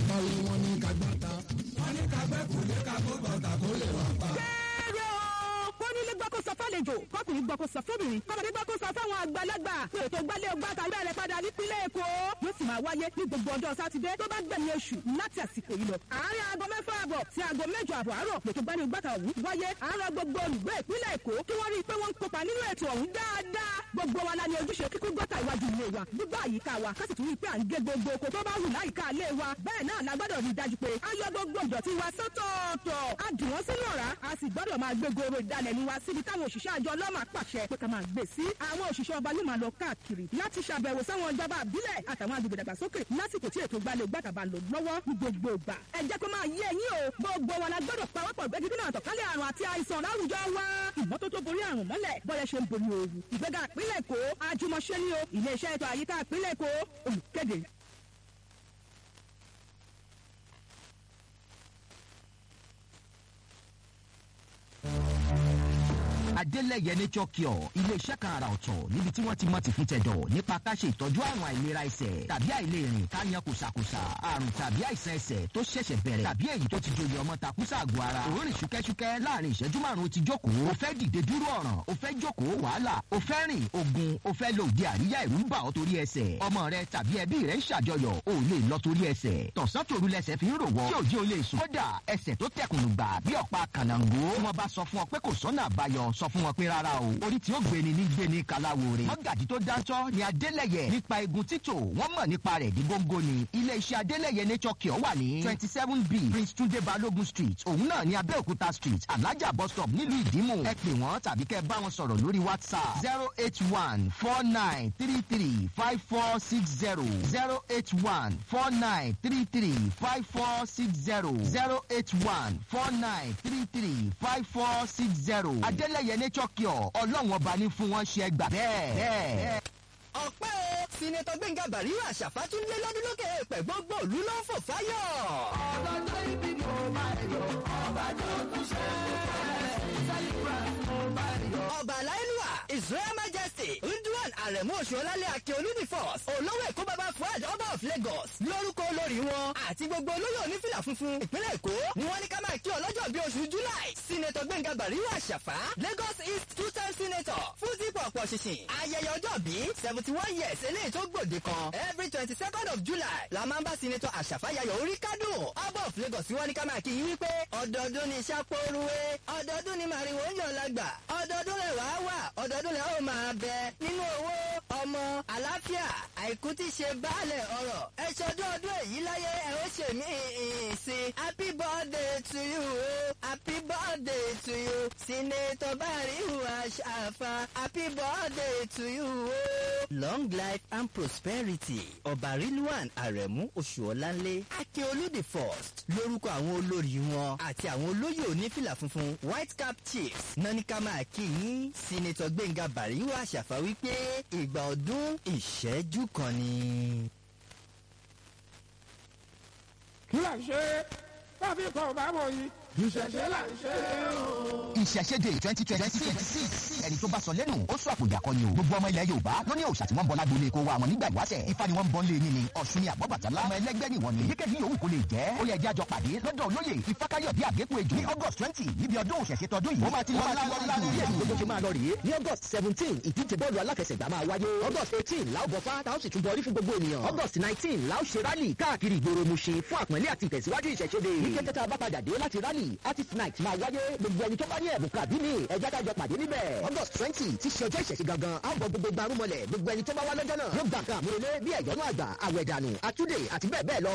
àtàwọn wọn ní kagbọ́ta. wọ́n ní kagbẹ́ kò lè kagbó bọ̀tà kó lè wà pa. kéré o kó nílé gbọ́ kó sọ fálejò kọkùnrin gbọ́ kó sọ fóbìnrin kọ́mọdé gbọ́ kó sọ fáwọn àgbàlagbà pé ètò gbálẹ̀ ọgbà tàbí ẹ̀rẹ̀ padà nípínlẹ̀ èkó yóò sì máa wáyé ní gbogbo ọjọ́ sátidé tó bá gbẹ̀yìn oṣù láti àsìkò yìí lọ. àárín aago mẹ́fà àbọ̀ sí aago mẹ́jọ àbọ̀ àárọ̀ lètò gbálẹ̀ ọgbà tàbí wáyé àárọ̀ gbogbo olùgbé ìpínlẹ̀ èkó kí wọ́n rí i pé wọ́n ń kópa nínú ètò ọ̀hún dáadáa gbogbo wa la ní ojúṣe kíkún gọ́tà iwájú ilé wa gbígbà àyíká wa ká sì tún rí i pé à ń gé gbogbo oko tó bá wù láyìíká ilé wa bẹ́ẹ̀ náà la gbọ́dọ̀ rí i dájú pé a yọ gbogbo ìdọ̀tí wa sọ́tọ̀ọ̀tọ̀ a dì wọ́n sínú ọ̀rá a sì gbọ́dọ̀ máa gbé goro ìdalẹ̀nu wa síbi táwọn òṣìṣẹ́ àjọ ọlọ́mà pàṣẹ pé ká máa gbé sí àwọn òṣìṣẹ́ ọba yóò máa lọ káàkiri láti ṣàbẹ̀wò sáwọn ìjọba àbílẹ̀ àtàwọn agbègbè dàgbàsókè lásìkò tí ètò ìgbàlẹ̀ gbàtàbà lò lọ́wọ́ ní gbogbo ìgbà ẹ jẹ́ kó máa yé ẹ̀yin o gbogbo wa la gbọ́dọ̀ pawọ́pọ̀ gbẹ́jú dínà àtọ̀kálẹ̀ àrùn àti àìsàn láwùjọ wa ìmọ́tótó borí àrùn mọ́lẹ̀ bọ́yẹ ṣe ń borí ooru ìgbéga ìpínlẹ̀ èkó àjùmọ̀ṣe ni o iléeṣẹ́ ètò àyíká ìpínlẹ̀ èkó olùkéde adélẹ̀yẹ nature cure iléeṣẹ́ kan àrà ọ̀tọ̀ níbi tí wọ́n ti mọ tìfún tẹ̀dọ̀ nípa ká ṣe ìtọ́jú àrùn àìlera ẹsẹ̀ tàbí àìlèrìn ká yan kùsàkùsà àrùn tàbí àìsàn ẹsẹ̀ tó ṣẹ̀ṣẹ̀ bẹ̀rẹ̀ tàbí èyí tó ti joyè ọmọ takùsà àgọ́ ara òórìn ṣúkẹ́ṣúkẹ́ láàrin ìṣẹ́jú márùn-ún ti jókòó o fẹ́ dìde dúró ọ̀ràn o fẹ́ jókòó wàhálà o fẹ́ rìn ogun o fẹ́ lo òde àríyá ìrú ń bà ọ́ torí ẹsẹ̀ ọmọ rẹ tàbí ẹbí rẹ ń ṣàjọyọ̀ o lè lọ torí ẹsẹ̀ tọ̀sán tòru lẹsẹ̀ fi ń rò wọ́ tí òjì o lè sùn kódà ẹsẹ̀ tó tẹkùnù gbà bí ọ̀pá kànáńgó tí wọ́n bá sọ fún ọ pé kò sọ́nà àbáyọ sọ fún wọn pé rárá o orí tí ó gbéni ní gbéni kaláwo rè mọ́gàjì tó dáńtọ́ ni adélẹ̀yẹ nípa egun títò wọ́n mọ̀ nípa rẹ̀ ní góńgó ni ilé iṣẹ́ adélẹ̀yẹ nature cure wà ní twenty seven b prince tunde balogun street òun náà ní abẹ́òkúta street alájà bus stop nílùú ìdímù ẹ pè wọ́n tàbí kẹ́ ẹ bá wọn sọ̀rọ̀ lórí whatsapp zero eight one four nine three three five four six zero zero eight one four nine three three five four six zero zero eight one four nine three three five four six zero adélẹ̀yẹ nature cure ọlọ́run ọba ní fún wọn ṣe gbà bẹ́ẹ̀. ọ̀pẹ́ o sinetọ gbẹ̀ngà bàríwá àṣàfàtúndé lọ́dún lókè èèpẹ̀ gbogbo òlu ló ń fò fáyọ̀. ọlọ́jọ́ ibi mo máa yọ ọba tó tún ṣe ọba aláìlúwà israel majesty ndúwàn àrẹ̀mú oṣuọlálẹ̀ akin olúdìfọ́s olówó èkó bàbá fuad ọba of lagos lórúkọ olórí wọn àti gbogbo olóyè onífìlà funfun ìpínlẹ̀ èkó ni wọ́n ní ká máa kí ọlọ́jọ́ bí oṣù july senator gbẹ̀ngà bàríwá àṣàfà lagos east two time senator fún dípò ọ̀pọ̀ ṣìṣìn ayẹyẹ ọjọ́ bí seventy one years eléyìí tó gbòde kan every twenty second of july la máa ń bá senator àṣàfà yayọ̀ orí kádùn ọba of lagos wọ́n ní ká máa kí yín wípé ọdọọdún ni sápóruwé ọdọọdún ni màrìwò ń yàn lágbà ọdọọdún rẹ̀ wá wà ọdọọdún rẹ̀ ó máa bẹ nínú owó ọmọ àlàáfíà àìkú tí ṣe baálẹ̀ ọ̀rọ̀ ẹ ṣọdún ọdún èyí láyé ẹ ó ṣe mí sí happy birthday to you happy birthday to you senator barihu aṣàfà happy birthday to you. long life and prosperity ọba rilwan aremu oṣuọlanle akeolu the first lórúkọ àwọn olórí wọn àti àwọn olóyè onífìlà funfun white cap chiefs nanika máa kí yín senator gbẹ̀ngà barihu aṣàfà wípé ìgbà ọdún ìṣẹ́jú kan ni. kí là ń ṣe tàbí kan bá wọ̀ yìí ìṣẹ̀ṣẹ̀ là ń ṣe o. ìṣẹ̀ṣẹ̀dẹ̀ twenty twenty six ẹni tó bá sọ lẹ́nu ó sọ àpòjà kan ni o gbogbo ọmọ ilẹ̀ yorùbá ló ní òòṣà tí wọ́n ń bọ lágbo kó wa àwọn nígbà ìwáṣẹ̀ ifá ni wọ́n ń bọ́ lé yín ni ọ̀ṣun ni àbọ̀bàtálá ọmọ ẹlẹ́gbẹ́ ni wọ́n ni yíkéyìí yòówù kó lè jẹ́ ó yẹ jẹ́ àjọ pàdé lọ́dọ̀ olóyè ifákáyọ̀ bí àgékù ejò ní august twenty níbi ọdún òṣèṣe tọdún yìí ó máa ti lọ́ọ́ lọ́ọ́ bí èyí gbogbo ṣe máa lọ rèé ní august seventeen ìdíje bọ́ọ̀lù alákẹsẹ̀gbá máa wáyé august eighteen láò bọ̀fá táwọn sì tún bọrí fún gbogbo ènìyàn august nineteen láò ṣe rálì káàkiri ìgboro Mushin fún àpọ́nlé àti ìtẹ̀síwájú ìṣẹ̀ṣẹ̀dẹ̀ ní kété tá a bá padà dé láti rálì artist night máa wáyé gbogbo ẹni tó bá ní ẹ̀bùn kàbí mi ẹ̀já kájọ pàdé níbẹ̀ august twenty ti ṣe ọjọ́ ìṣẹ̀ṣẹ̀ gangan á bọ gbogbo gbarumọlẹ̀ gbogbo ẹni tó bá wá lọ́jọ́ náà yóò gbà kan àmúrelé bí ẹ̀yọ́nú àgbà àwẹ̀dànù àtúndè àti bẹ́ẹ̀ bẹ́ẹ̀ lọ